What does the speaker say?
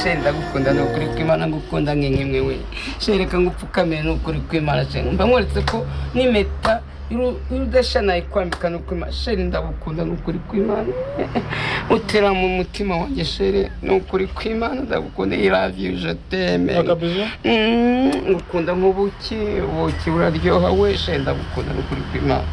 seri ndagukunda ni ukuri kw'imana ngukunda nkinkiwe seri reka ngupfukame ni ukuri kw'imana seri mba nkweretse ko n'impeta iru- irudashya nayikwambika ni ukuri kw'Imana. seri ndagukunda ni ukuri kw'imana utera mu mutima wanjye seri ni ukuri kw'imana ndagukunda i love you je t'aime kabije Mm, ngukunda nk'ubuki ubuki buraryoha we seri ndagukunda ni ukuri kw'imana